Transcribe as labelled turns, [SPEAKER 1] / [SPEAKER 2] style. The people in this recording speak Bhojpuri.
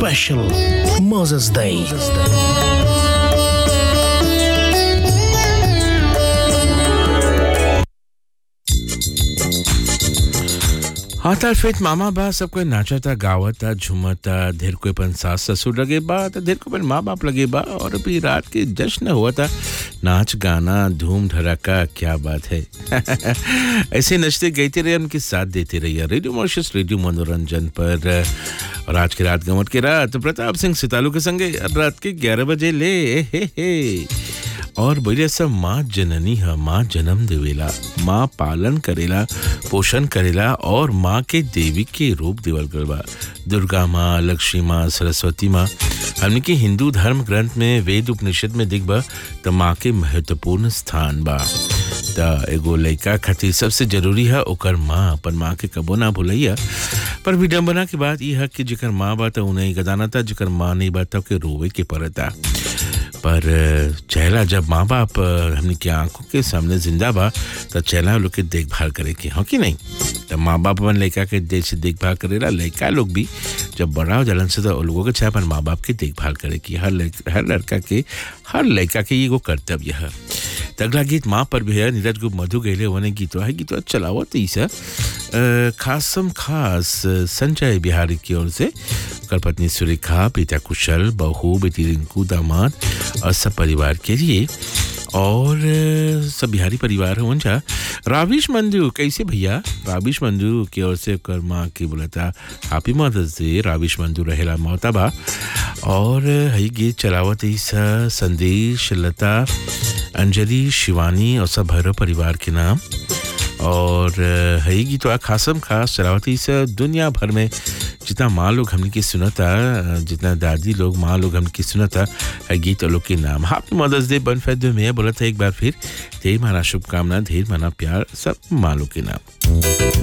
[SPEAKER 1] special Moses Day.
[SPEAKER 2] हाँ तार फेत मामा बा सब कोई नाचता गावता झूमता ढेर कोई अपन सास ससुर लगे बा तो ढेर कोई अपन माँ बाप लगे बा और अभी रात के जश्न हुआ था नाच गाना धूम धड़ाका क्या बात है ऐसे नचते गाते रहे उनके साथ देते रहिए रेडियो मॉर्शस रेडियो मनोरंजन पर और आज की रात गमट की रात प्रताप सिंह सितालू के संगे रात के ग्यारह बजे ले हे हे और बोले सब माँ जननी है माँ जन्म देवेला माँ पालन करेला पोषण करेला और माँ के देवी के रूप देवल गल बा दुर्गा माँ लक्ष्मी माँ सरस्वती माँ हमने के हिंदू धर्म ग्रंथ में वेद उपनिषद में दिख बा तो माँ के महत्वपूर्ण स्थान बा त एगो लड़का खातिर सबसे जरूरी है ओकर माँ अपन माँ के कबो ना भूलैया पर विडम्बना के बात यह है कि जेकर माँ बा तो उन्हें गदाना था जेकर माँ नहीं बा तो के रोवे के पड़ता पर चेहरा जब माँ बाप हमने की आंखों के सामने जिंदा बा तो चेहरा लोग के देखभाल करे के हो कि नहीं तो माँ बाप अपन लड़का के जैसे देखभाल करेला लड़का लोग भी जब बड़ा हो जलन से तो लोगों के चाहे अपन माँ बाप के देखभाल करे की हर हर लड़का के हर लड़का के ये वो कर्तव्य है तो अगला गीत माँ पर भी है नीरज गुप्त मधु गहले होने गीत है गीत चलावत ईसा खासम खास संजय बिहारी की ओर से कर पत्नी सुरेखा पिता कुशल बहू बेटी रिंकू दामाद और सब परिवार के लिए और सब बिहारी परिवार है उनका राविश मंजू कैसे भैया राविश मंजू की ओर से कर माँ की बोला था हैप्पी मदर्स डे राविश मंजू रहेला मोहताबा और हई गीत चलावत ईसा संदेश लता अंजलि शिवानी और सब भैरव परिवार के नाम और है गीत खासम खास चलावती से दुनिया भर में जितना माँ लोग हमने की सुनता जितना दादी लोग माँ लोग हमने की सुनता है गीत लोग के नाम हैप्पी मदर्स डे बन फैद में बोला था एक बार फिर ढेर माना शुभकामना ढेर माना प्यार सब माँ लोग के नाम